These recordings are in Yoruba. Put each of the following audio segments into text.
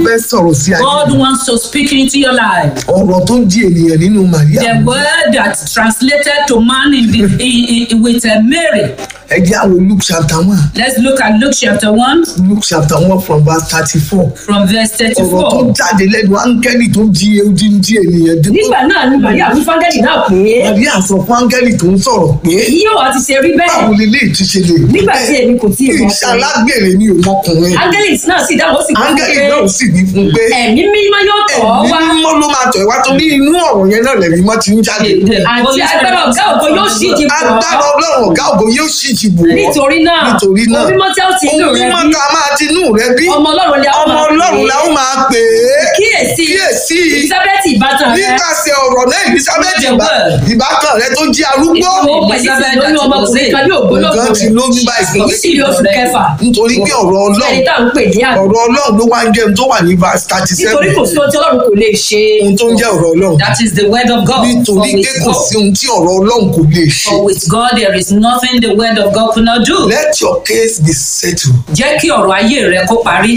fẹ́ sọ̀rọ̀ sí ayé God wants to speak into your life. ọ̀rọ̀ tó ń di ènìyàn nínú màríà The word that translated to man in the, in, in, with uh, Mary. ẹ jẹ́ àwọn luke chapter one Let's look at Luke chapter 1 luke chapter one from verse thirty four from verse ọ̀rọ̀ tó 34. jáde lẹ́nu áńgẹ́lì tó di odindi ènìyàn dé nígbà náà ni màríà wí fáńgẹ́lì náà pé màríà sọ fún áńgẹ́lì tó ń sọ̀rọ̀ pé yóò wá ti ṣe rí bẹ́ẹ̀ báwo lè lè ti ṣe lè rí nígbà tí èmi kò tí ì mọ̀ iṣẹ́ alágbèrè ni òmọkùnrin áńgẹ́lì náà sì dáhùn ó sì wí fún áńgẹ́lì pé náà sì wí fún pé ẹ̀mí mímọ́ yóò tọ̀ ọ́ ẹ̀mí wá mímọ́ ló máa tọ̀ ẹ́ wá tó ní inú ọ̀rọ̀ yẹn náà lẹ̀mí mọ́ ti ń jáde àti agbára ọ̀gá ògo yóò ṣí ìdí bọ̀ agbára ọ́ ọlọ́run ọ̀gá ògo yóò sì ti bò ọ́ nítorí náà nítorí náà omi mọ́ tí ó ti inú ohun rẹ mímọ́ bí tá a máa ti inú rẹ bí ọmọ ọlọ́run ni a ó ọmọ máa ọlọ́run pè la é ó máa pè é kíyèsí kíyèsí elizabeth ìbátan rẹ nípasẹ̀ ọ̀rọ̀ náà elizabeth The ìbá- word. ìbákan rẹ tó jí arúgbó ó pèsè sí lóyún ọmọkùnrin kan ní ògbólógbò nǹkan ti rẹ lóyún báyìí èyí sì ní oṣù kẹfà nítorí pé ọ̀rọ̀ ẹni ọlọ́run tá à ń pè ní àná ọ̀rọ̀ ọlọ́run ló wá ń jẹun tó wà ní verse thirty nítorí seven kò sí ohun tí ọlọ́run kò lè ṣe ohun tó ń jẹ́ ọ̀rọ̀ ọlọ́run That is the word of God. For nítorí pé with kò God, sí ohun tí ọ̀rọ̀ ọlọ́run kò lè ṣe for with God there is nothing the word of God could not do. let your case be settled Jẹ́ kí ọ̀rọ̀ ayé rẹ kó parí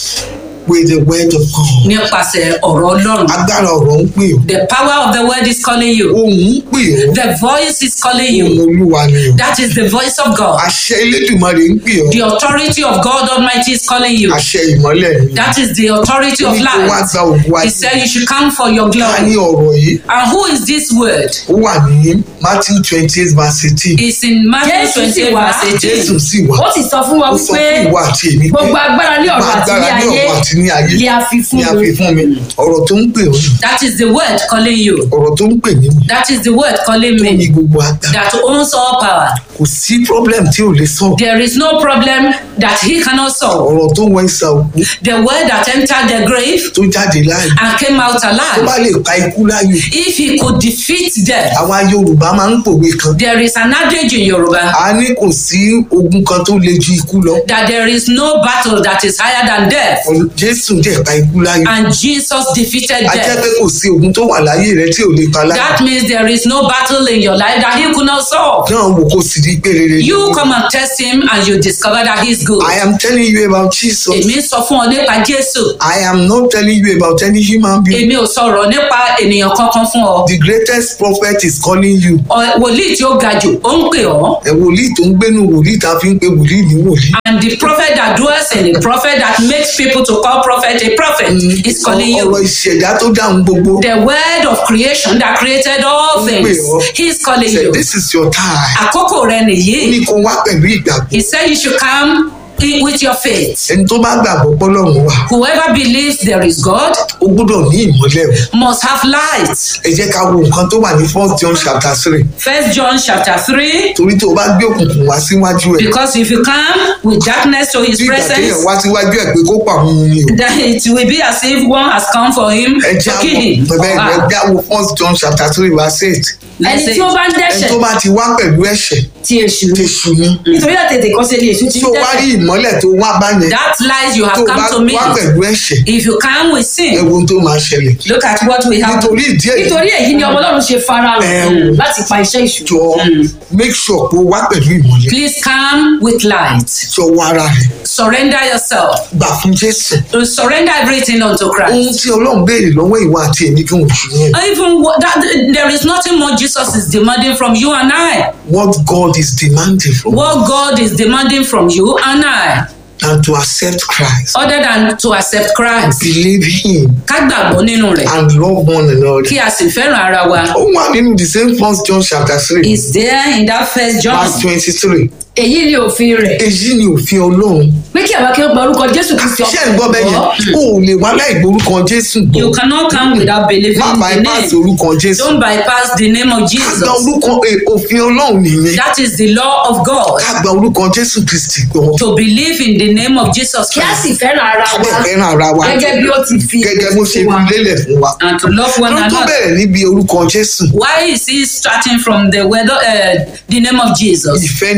with the word of God nípasẹ̀ ọ̀rọ̀ Ọlọ́run. agbára ọ̀rọ̀ ń pè ọ́ The power of the word is calling you. ohùn ń pè ọ́ The voice is calling ohùn you. olúwa ni o That is the voice of God. àṣẹ elédùnmarè ń pè ọ́ The authority of God Almighty is calling you. àṣẹ ìmọ́lẹ̀ ni That is the authority ó of ní kó wá light. gba ògùn He ayé said you should come for your ká ní glory. ọ̀rọ̀ yìí And who is this word? ó wà ní matthew twenty eight verse eighteen It's in Matthew Jésù sì 28 wá. verse 18. jésù sì wà ó sì sọ fún wa ó sọ wípé fún ìwà àti èmi pé gbogbo agbára ní ọ̀rọ̀ àti ní agbára ní ayé ọ̀rọ̀ àti ní ayé ni a fi fún ni a fi mi fún mi ọ̀rọ̀ tó ń pè ọ́ nù That is the word calling you. ọ̀rọ̀ tó ń pè mí nù That is the word calling tó ní me. gbogbo agbára That owns all power. kò sí problem tí ò lè sọ There is no problem that he cannot solve. ọ̀rọ̀ tó wọ ìsà òkú The word that entered the grave tó jáde láàyè and came out tó bá alive. lè pa ikú láyò If he could defeat death, àwa yorùbá máa ń pòwe kan there is an adage in Yoruba a ní kò sí ogun kan tó le ju ikú lọ that there is no battle that is higher than death. jésù jẹ́ pa ikú láyò And Jesus defeated a jẹ́ pé death. kò sí ogun tó wà láyé rẹ tí ò lè pa láyò That means there is no battle in your life that he could not solve. náà wò kó sì rí pé rere ni. You come and test him and you discover that he's good. I am telling you about Jesus. Èmi sọ fún ọ nípa Jésù. I am not telling you about any human being. Èmi ò sọ̀rọ̀ nípa ènìyàn kankan fún ọ. The greatest prophet is calling you. Ọ- Wòlíì tí ó ga jù, ó ń pè ọ́. Ẹ wòlíì tó ń gbénu wòlíì tá a fi ń pe wòlíì ní wòlíì. And the prophet that dwells in the prophet that makes people to call prophet a prophet is calling Ọ̀rọ̀ you. ìṣẹ̀dá tó dáhùn gbogbo. The word of creation that created all things, he's calling Say, you. this is your time. Àkókò rẹ Ó nìyí. ní kó wá pẹ̀lú ìgbàgbọ́. He said you should come in with your faith. Ẹni tó bá gbàgbọ́ pọ́lọ́run wà, Whoever believes there is God ó gbọ́dọ̀ ní ìmọ́lẹ̀ o. must have light. Ẹ jẹ́ ká wo nǹkan tó wà ní first John chapter three. First John chapter 3. Torí tó o bá gbé òkùnkùn wá síwájú ẹ̀. Because if you come with darkness to his Bí ìgbà téèyàn presence, wá síwájú ẹ̀ pé kó pa òun ni o. then it will be as if one has come for him Ẹ to jẹ́ kill àwọn him. bẹ́ẹ̀ or ẹ her. jẹ́ àwọn first John chapter three verse eight. Let's ẹni say tí ó bá ń Ẹni dẹ́ṣẹ̀ tó bá ti wá pẹ̀lú ẹ̀ṣẹ̀ ti èṣù ti ni ṣù ni. nítorí àtètè kan ṣe ni èṣù ti tí ń o wá rí dẹ́ṣẹ̀ ìmọ́lẹ̀ tó wá bá yẹn that light you tó have o bá come to me. wá pẹ̀lú ẹ̀ṣẹ̀ If you come with ẹ sin, wo ohun tó máa ṣẹlẹ̀ look at what we have. nítorí ìdí èyí nítorí èyí ni ọmọ ọlọ́run ṣe fara Ẹ hàn o. láti pa iṣẹ́ ìṣù jọ make sure pé o wá pẹ̀lú ìmọ́lẹ̀ Please come with light. jọ wá ara rẹ̀ Surrender yourself. gbà fún Jésù Surrender everything unto ohun Christ. tí Ọlọ́run béèrè lọ́wọ́ ìwà àti èmi kí wọ́n ṣù yẹn Even what, that, there is nothing more Jesus is demanding from you and I. what God is demanding from us What God is demanding from you and I, and to accept Christ other than to accept Christ. believe him Ká gbàgbọ́ nínú rẹ̀. and love one another Kí a sì fẹ́ràn ara wa. ó wà nínú the same first John chapter three Is there in that first John? verse twenty-three èyí ni òfin rẹ̀ èyí ni òfin Ọlọ́run pé kí àwa kí ó gba orúkọ jésù kristi ṣé ń gbọ́ bẹ́ẹ̀ yẹn o ò lè wá láì gborúkọ Jésù gbọ́ You cannot come without believing má the bypass name. orúkọ Jésù Don't bypass the name of ká gba Jesus. orúkọ eh, òfin Ọlọ́run nìyẹn That is the law of God. ká gba orúkọ Jésù Kristi gbọ́ To believe in the name of Jesus kí a Christ sì fẹ́ràn ara ká wa dẹ̀ fẹ́ràn ara wa gẹ́gẹ́ bí ó ti fi gẹ́gẹ́ bó ṣe fún wa. fi lélẹ̀ fún wa and to love one ló tó another. bẹ̀rẹ̀ níbi orúkọ Jésù Why is he starting from the word, uh, the name of Jesus? ìfẹ́ ni Ọlọ́run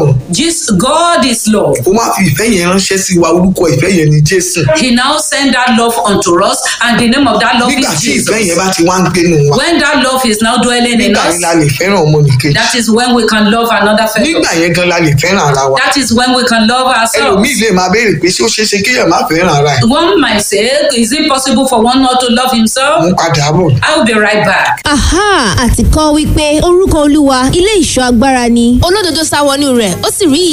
lọ́lọ́run Jesus, God is love. ó wá fi ìfẹ́ yẹn ránṣẹ́ sí wa orúkọ ìfẹ́ yẹn ni jésù He now sent that love unto us, and the name of that love nígbà is tí ìfẹ́ yẹn Jesus. bá ti wá ń gbénu wa When that love is now dwelling in nígbà us, yẹn la lè fẹ́ràn ọmọnìkejì that is when we can love another fellow. nígbà yẹn gan la lè fẹ́ràn ara wa That is when we can love ourselves. ẹlòmíì lè máa béèrè pé ṣé ó ṣeé ṣe kéèyàn má fẹ́ràn ara ẹ̀ One might say, is it possible for one not to love himself? mú padà bọ̀ I will be right back. aha àti kọ́ wípé orúkọ olúwa ilé ìṣọ́ agbára ni olódodo sá wọnú rẹ̀ ó sì rí